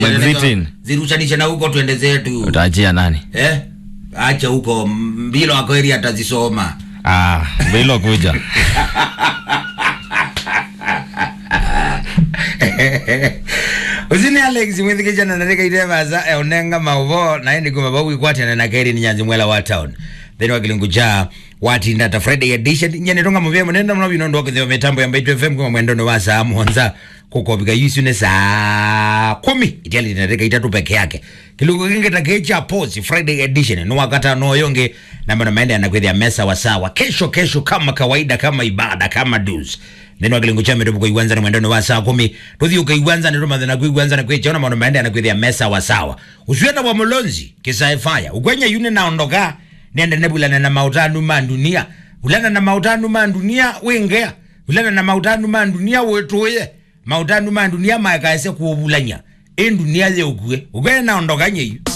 Exiting. zirushanishe na huko twende zetu utaachia nani eh? acha huko mbilo akweri atazisoma ah, bilo kuja usini alex mwithikicana narika itemaza eunenga mauvo naindi kuma vauikwatana na kairi ni nyanzi mwela wa town then wakilingu cha watinda ta friday edition nyene tonga muvia munenda muno bino ndo kithio mitambo ya mbaitu fm kuma mwendo no wa saa monza kukopika yusu ne saa kumi itiali tinarika itatu peke yake kilungu kingi takecha posi friday edition no wakata no yonge na mbona maende anakwithia mesa wa sawa kesho kesho kama kawaida kama ibada kama dus neno akilingo cha medo kuiwanza na mwendano wa saa kumi tuthi ukaiwanza ni roma na kuiwanza na kuichona maana maende anakwithia mesa wa sawa usiwenda wa mulonzi kisa fire ukwenye yune naondoka nende nebulana na mautanu mandunia ulana na mautanu mandunia wengea ulana na mautanu mandunia wetuye mautanu mandunia makaese kuobulanya endunia ye ukwe ukwenye naondoka nyeyu